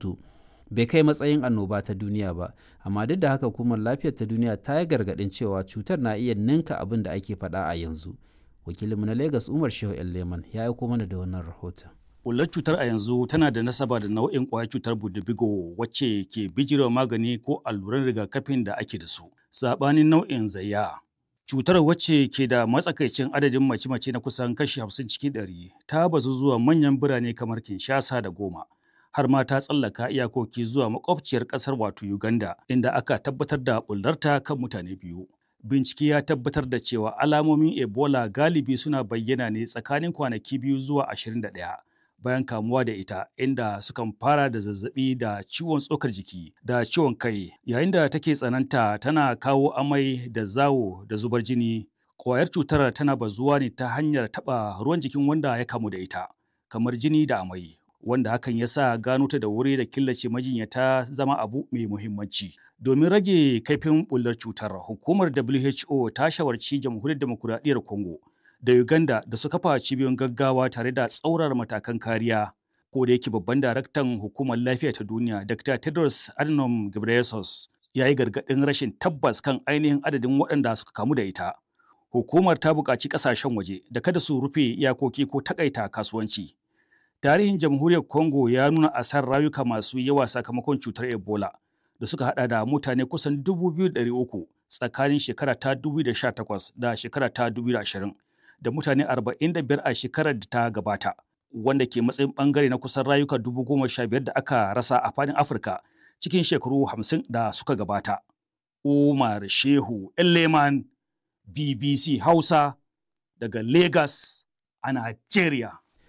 mutu bai kai matsayin annoba ta duniya ba amma duk da haka hukumar lafiyar ta duniya ta yi gargaɗin cewa cutar na iya ninka abin da ake faɗa a yanzu wakilinmu na lagos umar shehu leman ya aiko mana da wannan rahoton Bullar cutar a yanzu tana da nasaba da nau'in ƙwayar cutar budubigo wacce ke bijirewa magani ko alluran rigakafin da ake da su. Saɓanin nau'in zayya. Cutar wacce ke da matsakaicin adadin mace-mace na kusan kashi hamsin cikin ɗari ta bazu zuwa manyan birane kamar Kinshasa da Goma. Har ma ta tsallaka iyakoki zuwa makwabciyar ƙasar wato Uganda inda aka tabbatar da bullarta kan mutane biyu. bincike ya tabbatar da cewa alamomin ebola galibi suna bayyana ne tsakanin kwanaki biyu zuwa 21 bayan kamuwa da ita inda sukan fara da zazzabi da ciwon tsokar jiki da ciwon kai yayin da take tsananta tana kawo amai da zawo da zubar jini kwayar cutar tana bazuwa ne ta hanyar taɓa ruwan jikin wanda ya kamu da ita kamar jini da amai wanda hakan ya sa gano ta da wuri da killace majinyata zama abu mai muhimmanci. Domin rage kaifin bullar cutar, hukumar WHO ta shawarci jamhuriyar demokuraɗiyyar Congo da Uganda da su kafa cibiyoyin gaggawa tare da tsaurar matakan kariya. Ko da yake babban daraktan hukumar lafiya ta duniya, Dr. Tedros Adhanom Ghebreyesus, ya yi gargaɗin rashin tabbas kan ainihin adadin waɗanda suka kamu da ita. Hukumar ta buƙaci ƙasashen waje da kada su rufe iyakoki ko takaita kasuwanci. tarihin jamhuriyar congo ya nuna asar rayuka masu yawa sakamakon cutar ebola da suka hada da mutane kusan 2,300 tsakanin shekara ta 2018 da shekara ta 2020 da mutane 45 a shekarar da ta gabata wanda ke matsayin bangare na kusan rayuka 15,000 da aka rasa a fadin afirka cikin shekaru 50 da suka gabata umar shehu leman bbc hausa daga lagos a nigeria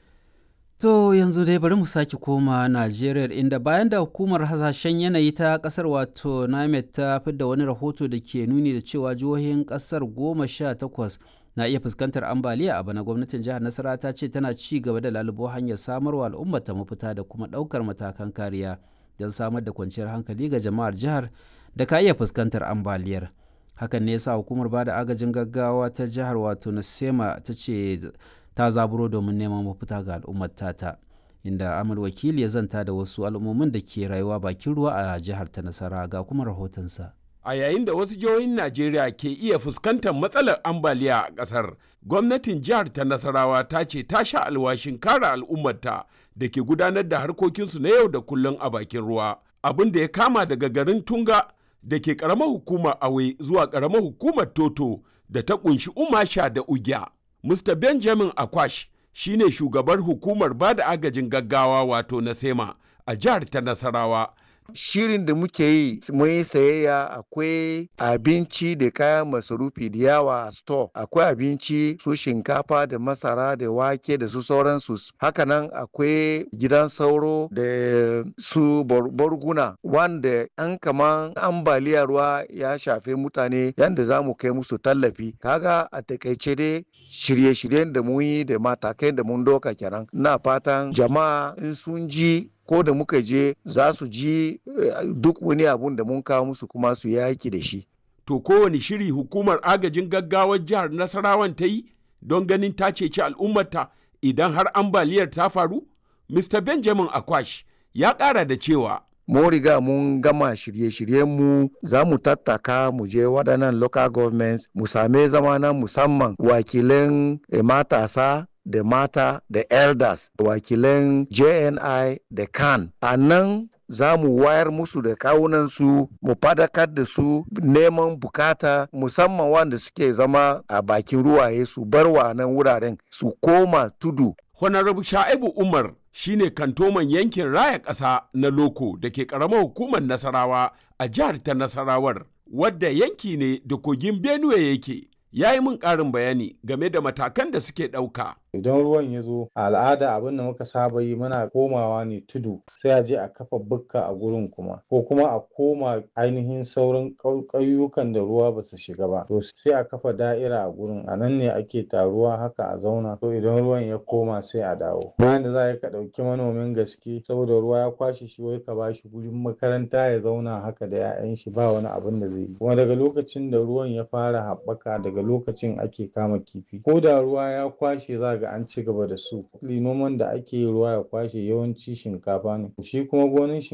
To yanzu dai bari mu sake koma Najeriya inda bayan da hukumar hasashen yanayi ta kasar wato NAMED ta fidda wani rahoto da ke nuni da cewa jihohin kasar goma sha takwas na iya fuskantar ambaliya a bana gwamnatin jihar Nasara ta ce tana ci gaba da lalubo hanyar samarwa al'ummar ta mafita da kuma ɗaukar matakan kariya don samar da kwanciyar hankali ga jama'ar jihar da ka iya fuskantar ambaliyar. Hakan ne yasa hukumar bada agajin gaggawa ta jihar wato Nasema ta ce ta zaburo domin neman mafita ga al'ummar tata inda amal wakili ya zanta da wasu al'ummomin da ke rayuwa bakin ruwa a jihar ta nasara ga kuma rahotonsa a yayin da wasu jihohin najeriya ke iya fuskantar matsalar ambaliya a ƙasar gwamnatin jihar ta nasarawa ta ce ta sha alwashin kare al'ummarta da ke gudanar da harkokinsu na yau da kullum a bakin ruwa abin da ya kama daga garin tunga da ke ƙaramar hukumar awe zuwa ƙaramar hukumar toto da ta ƙunshi umasha da ugya Mr. Benjamin Akwash shi ne shugabar hukumar ba da agajin gaggawa wato na SEMA a jihar ta Nasarawa. Shirin da muke yi mun yi sayayya akwai abinci da kayan masarufi da yawa a store akwai abinci su shinkafa da masara da wake da su sauransu hakanan akwai gidan sauro da su borguna wanda an kaman ambaliya ruwa ya shafe mutane yadda za mu kai musu tallafi kaga a takaice dai shirye-shiryen da mun yi da matakai da mun doka kenan na fatan jama'a in sun ji ko da muka je za su ji duk wani abun da mun kawo musu kuma su yaki da shi. To kowane shiri hukumar agajin gaggawar jihar Nasarawan ta yi don ganin ta ceci al'ummarta idan har ambaliyar ta faru? Mr. Benjamin Akwash ya ƙara da cewa mun riga mun gama shirye-shiryenmu za mu tattaka mu je waɗannan local governments mu same zama na musamman wakilan matasa da mata da elders wakilan jni da kan a nan za mu wayar musu da kawunansu mu fadakar da su neman bukata musamman wanda suke zama a bakin ruwaye su bar wa nan wuraren su koma tudu Honorable Sha'ibu Umar shine kantoman yankin raya ƙasa na Loko da ke ƙaramar hukumar Nasarawa a jihar ta Nasarawar, wadda yanki ne da kogin Benue yake. Ya yi min ƙarin bayani game da matakan da suke ɗauka. idan ruwan ya zo a al'ada abin da muka saba yi muna komawa ne tudu sai a je a kafa bukka a gurin kuma ko kuma a koma ainihin sauran ƙauyukan da ruwa ba su shiga ba to sai a kafa da'ira a gurin a nan ne ake taruwa haka a zauna to idan ruwan ya koma sai a dawo bayan da za ka ɗauki manomin gaske saboda ruwa ya kwashe shi wai ka ba shi gurin makaranta ya zauna haka da 'ya'yan shi ba wani abin da zai yi kuma daga lokacin da ruwan ya fara haɓaka daga lokacin ake kama kifi ko da ruwa ya kwashe za ga an ci gaba da su noman da ake yi ruwa ya kwashe yawanci shinkafa ne shi kuma gonin